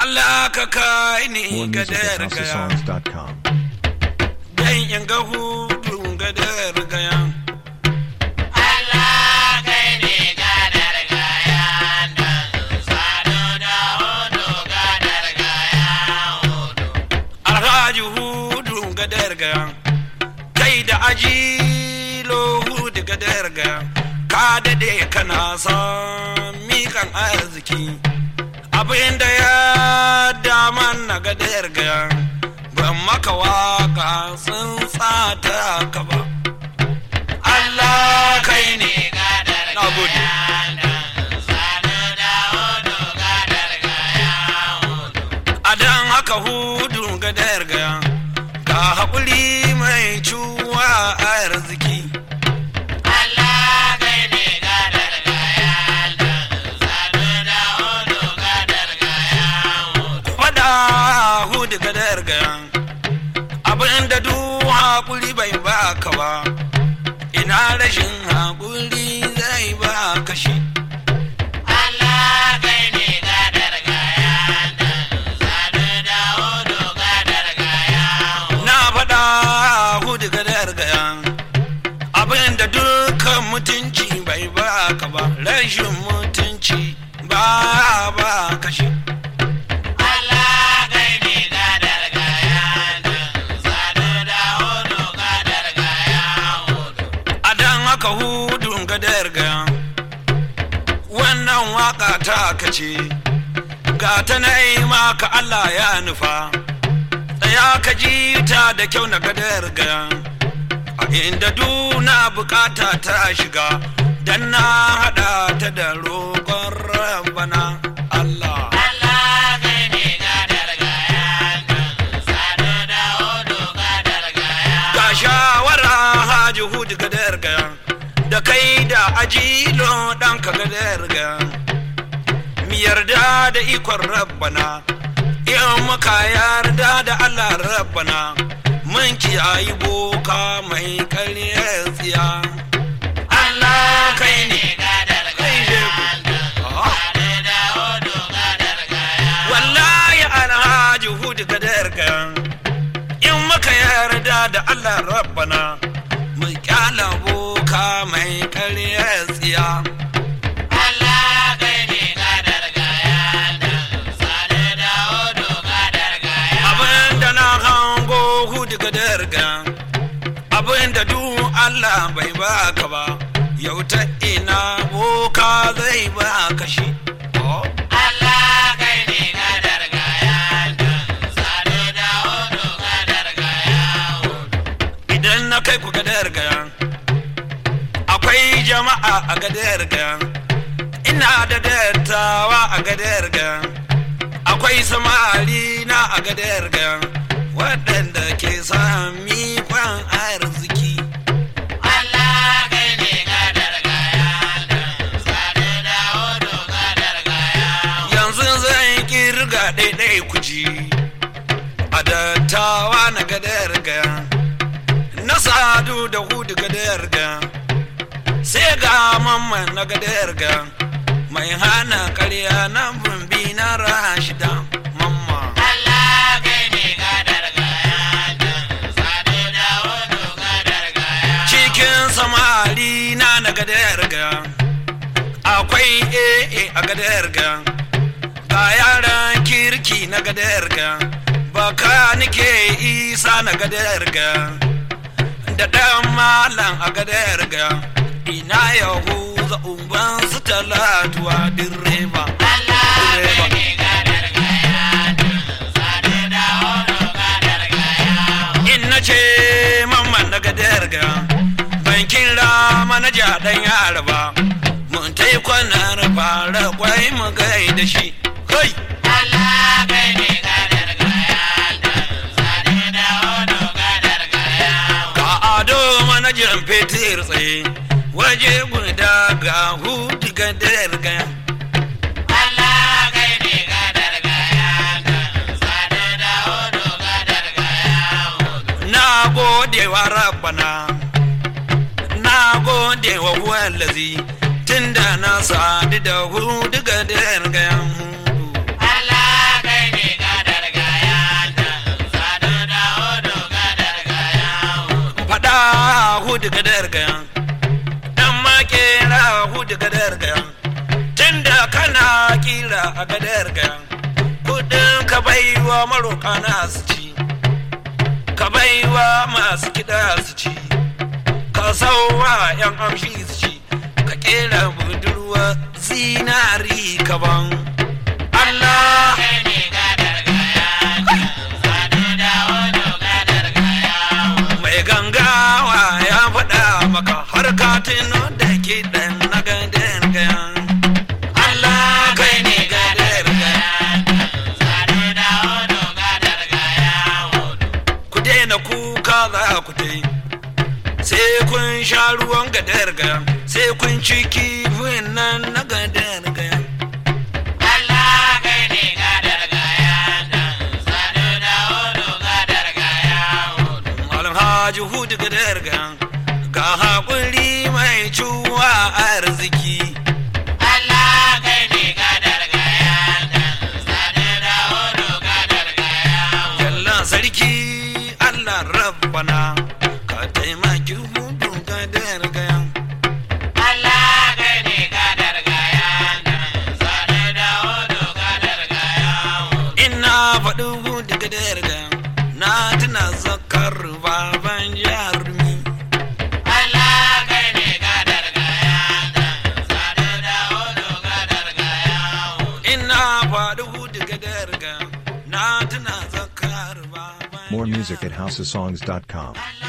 Allah ka kai ni More ga music at gaya HouseOfSongs.com. dan in ga hudu ga gaya Alhaji hudu ga gaya kai da ajilo hudu ga gaya ka dade kana son mikan arziki abinda ya daman na ga gaya ban maka waka sun tsata ka ba Allah kai ne na gode a dan haka hudu ga gaya ga haƙuri mai cuwa a arziki faɗa hudu ga gaya abinda duk haƙuri bai baka ba ina rashin haƙuri zai baka shi na faɗa hudu ga gaya abinda dukkan mutunci bai baka ba rashin mutunci ba ba kashi a dan haka hudun gadar gaya wannan waka ta kace ga ta na maka Allah ya nufa tsaya ka ji ta da kyau na gadar gaya a inda duna bukata ta shiga dan na hada ta da roƙon rabana Allah ga shawara haji hudu gadar gaya da kai da ajilo ɗan ka gadar gaya mi yarda da ikon rabbana in muka yarda da Allah rabbana mun kiyayi boka mai karyar tsiya Allah kai ne kai shehu Ah. wallahi alhaji hudu gadar gaya in muka yarda da Allah rabbana mu kyala boka mai karyar tsiya abinda na hango hudu ga darga abinda duk Allah bai baka ba yau ta ina boka zai baka shi Oh. idan na kai ku gadar gaya akwai jama'a a gadar gaya ina da dattawa a gadar gaya akwai samari na a gadar gaya waɗanda ke sami kwan arziki yanzu zan kirga ɗaiɗai kuji a dattawa na gadar gaya na sadu da hudu gadar gaya sai ga mamman na gadar gaya mai hana karya na bumbi na rashida mamma cikin samari na na gadar gaya akwai ee a gadar gaya ga yaran kirki na gadar gaya baka nike isa na gadar gaya da ɗan malam a gadar gaya ina yahuza umban su talatuwa direba direba in na ce mamman na gadar gaya ban kira manaja ɗan yara ba mun ta yi kwanar fara kwai mu gai da shi kai ga ado manajan fetur tsaye waje guda ga hudu gadar gaya na gode wa rabbana na gode wa wallazi tunda na sadu da hudu gadar gaya hudu Allah kai ne hudu gadar gaya tunda kana kira a gadar gaya kudin ka baiwa maroka na su ci ka baiwa masu kiɗa su ci ka sauwa yan amshi su ci ka kera budurwa zinari kaban Allah mai gangawa ya faɗa maka har ka tuno da kiɗan na gadar gaya Allah kai ne gadar gaya ku daina kuka za ku dai sai kun sha ruwan gadar gaya sai kun ci kifin nan na gadar gaya alhaji hudu gadar gaya ga haƙuri mai cuwa arziki Yalla sarki Allah rabbana ka taimaki hudu gadar gaya ina faɗi hudu gadar gaya na tuna zakar baban jarumi ina faɗi hudu gadar gaya na tuna zakar baban More music at houseofsongs.com.